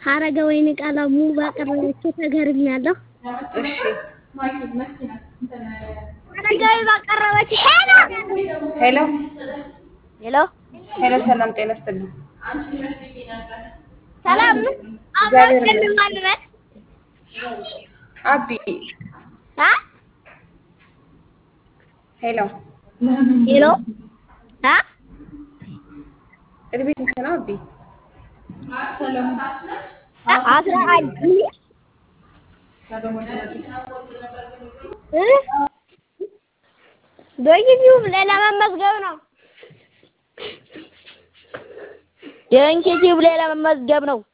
ሀረገ ወይን ቀለሙ ባቀረበችው ተገርሚያለሁ። እሺ ሀረጋዊ ባቀረበችው ሄሎ ሄሎ ሄሎ ሄሎ፣ ሰላም ጤና ይስጥልኝ። ሰላም እግዚአብሔር አብራችን ይመስገን። ማንነት አቢ አ ሄሎ፣ ሄሎ አ እድሜ ስንት ነው አቢ? አስራ አንድ እ በዩቲዩብ ላይ ለመመዝገብ ነው። የዩቲዩብ ላይ ለመመዝገብ ነው።